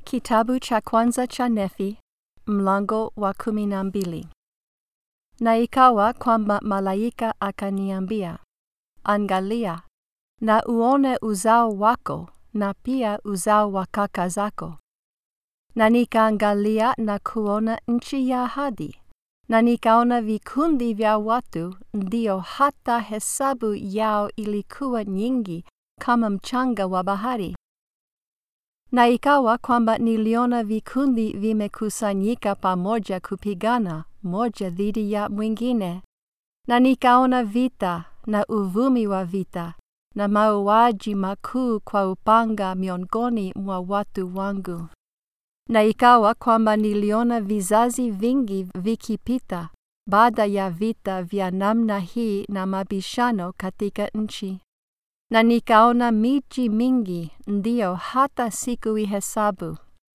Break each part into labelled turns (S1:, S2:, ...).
S1: Kitabu cha kwanza cha Nefi, mlango wa kumi na mbili. Na ikawa kwamba malaika akaniambia, Angalia, na uone uzao wako na pia uzao wa kaka zako. Na nikaangalia na kuona nchi ya ahadi, na nikaona vikundi vya watu, ndio hata hesabu yao ilikuwa nyingi kama mchanga wa bahari. Na ikawa kwamba niliona vikundi vimekusanyika pamoja kupigana moja dhidi ya mwingine, na nikaona vita na uvumi wa vita na mauaji makuu kwa upanga miongoni mwa watu wangu. Na ikawa kwamba niliona vizazi vingi vikipita baada ya vita vya namna hii na mabishano katika nchi na nikaona miji mingi, ndio hata sikuihesabu.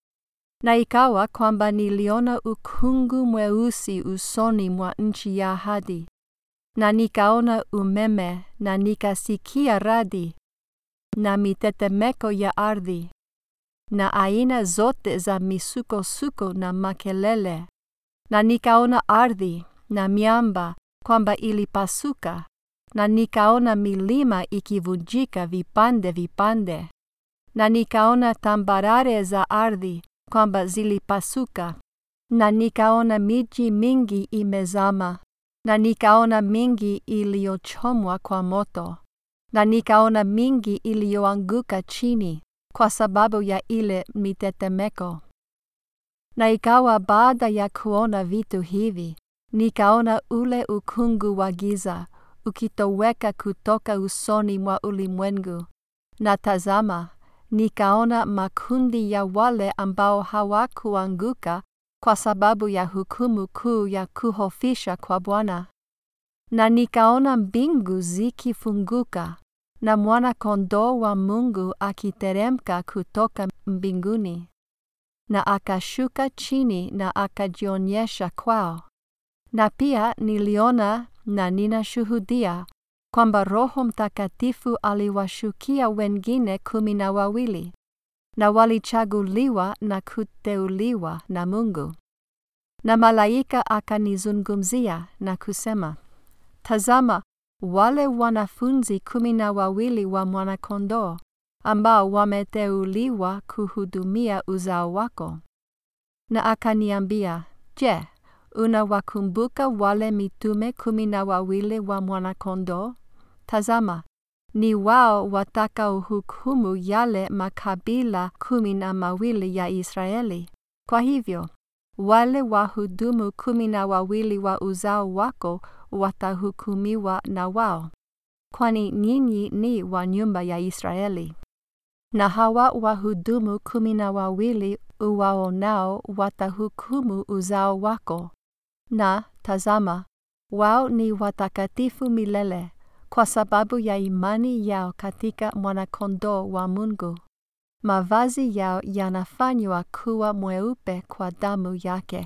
S1: Na ikawa kwamba niliona ukungu mweusi usoni mwa nchi ya ahadi, na nikaona umeme, na nikasikia radi na mitetemeko ya ardhi, na aina zote za misukosuko na makelele, na nikaona ardhi na miamba kwamba ilipasuka na nikaona milima ikivunjika vipande vipande, na nikaona tambarare za ardhi kwamba zilipasuka, na nikaona miji mingi imezama, na nikaona mingi iliyochomwa kwa moto, na nikaona mingi iliyoanguka chini kwa sababu ya ile mitetemeko. Na ikawa baada ya kuona vitu hivi, nikaona ule ukungu wa giza ukitoweka kutoka usoni mwa ulimwengu, na tazama, nikaona makundi ya wale ambao hawakuanguka kwa sababu ya hukumu kuu ya kuhofisha kwa Bwana. Na nikaona mbingu zikifunguka na mwana-kondoo wa Mungu akiteremka kutoka mbinguni, na akashuka chini na akajionyesha kwao. Na pia niliona na ninashuhudia kwamba Roho Mtakatifu aliwashukia wengine kumi na wawili, na walichaguliwa na kuteuliwa na Mungu. Na malaika akanizungumzia na kusema, Tazama, wale wanafunzi kumi na wawili wa Mwana-Kondoo ambao wameteuliwa kuhudumia uzao wako. Na akaniambia, Je, unawakumbuka wale mitume kumi na wawili wa Mwana-Kondoo? Tazama, ni wao watakaohukumu yale makabila kumi na mawili ya Israeli. Kwa hivyo, wale wahudumu kumi na wawili wa uzao wako watahukumiwa na wao, kwani nyinyi ni wa nyumba ya Israeli. Na hawa wahudumu kumi na wawili uwaonao watahukumu uzao wako na tazama, wao ni watakatifu milele kwa sababu ya imani yao katika Mwana-Kondoo wa Mungu. Mavazi yao yanafanywa kuwa mweupe kwa damu yake.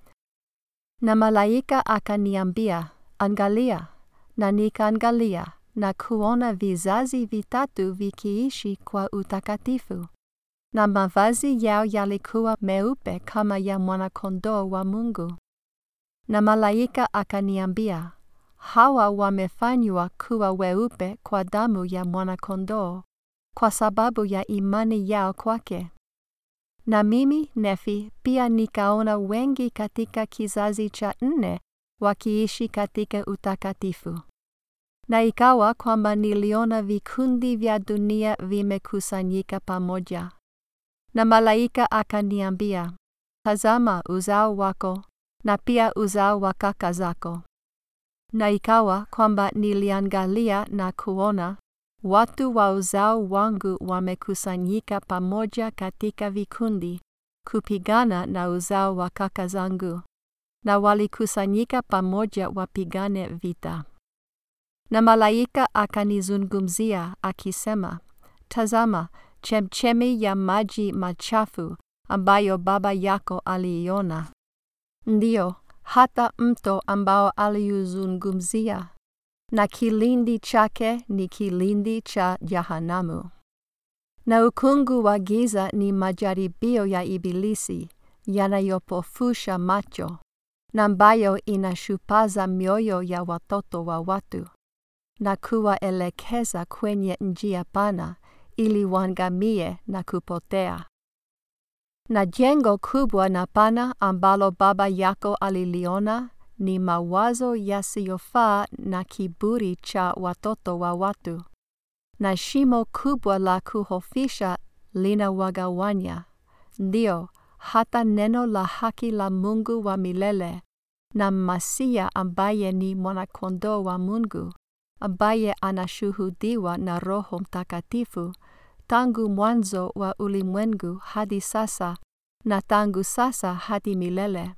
S1: Na malaika akaniambia, Angalia, na nikaangalia na kuona vizazi vitatu vikiishi kwa utakatifu, na mavazi yao yalikuwa meupe kama ya Mwana-Kondoo wa Mungu. Na malaika akaniambia, hawa wamefanywa kuwa weupe kwa damu ya Mwana-Kondoo, kwa sababu ya imani yao kwake. Na mimi Nefi pia nikaona wengi katika kizazi cha nne wakiishi katika utakatifu. Na ikawa kwamba niliona vikundi vya dunia vimekusanyika pamoja. Na malaika akaniambia, Tazama uzao wako na pia uzao wa kaka zako. Na ikawa kwamba niliangalia na kuona watu wa uzao wangu wamekusanyika pamoja katika vikundi kupigana na uzao wa kaka zangu, na walikusanyika pamoja wapigane vita. Na malaika akanizungumzia akisema, Tazama, chemchemi ya maji machafu ambayo baba yako aliiona Ndiyo, hata mto ambao aliuzungumzia, na kilindi chake ni kilindi cha Jahanamu. Na ukungu wa giza ni majaribio ya Ibilisi yanayopofusha macho na ambayo inashupaza mioyo ya watoto wa watu na kuwaelekeza kwenye njia pana ili waangamie na kupotea. Na jengo kubwa na pana ambalo baba yako aliliona ni mawazo yasiyofaa na kiburi cha watoto wa watu, na shimo kubwa la kuhofisha linawagawanya, ndio hata neno la haki la Mungu wa milele na Masia ambaye ni mwanakondoo wa Mungu ambaye anashuhudiwa na Roho Mtakatifu tangu mwanzo wa ulimwengu hadi sasa na tangu sasa hadi milele.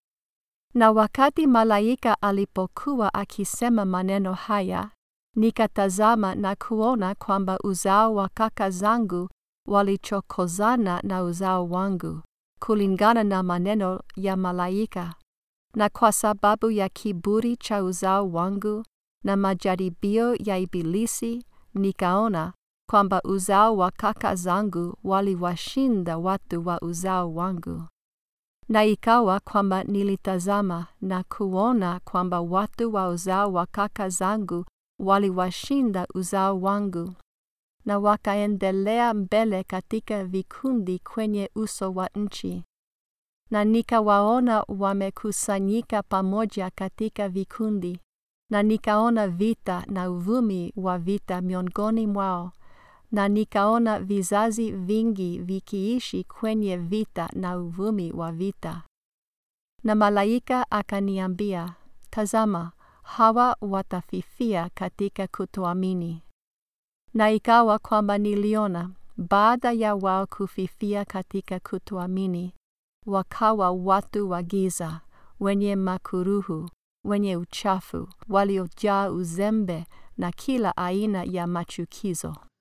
S1: Na wakati malaika alipokuwa akisema maneno haya, nikatazama na kuona kwamba uzao wa kaka zangu walichokozana na uzao wangu, kulingana na maneno ya malaika. Na kwa sababu ya kiburi cha uzao wangu na majaribio ya Ibilisi, nikaona kwamba uzao wa kaka zangu waliwashinda watu wa uzao wangu. Na ikawa kwamba nilitazama na kuona kwamba watu wa uzao wa kaka zangu waliwashinda uzao wangu, na wakaendelea mbele katika vikundi kwenye uso wa nchi. Na nikawaona wamekusanyika pamoja katika vikundi, na nikaona vita na uvumi wa vita miongoni mwao, na nikaona vizazi vingi vikiishi kwenye vita na uvumi wa vita. Na malaika akaniambia, Tazama, hawa watafifia katika kutoamini. Na ikawa kwamba niliona, baada ya wao kufifia katika kutoamini, wakawa watu wa giza, wenye makuruhu, wenye uchafu, waliojaa uzembe na kila aina ya machukizo.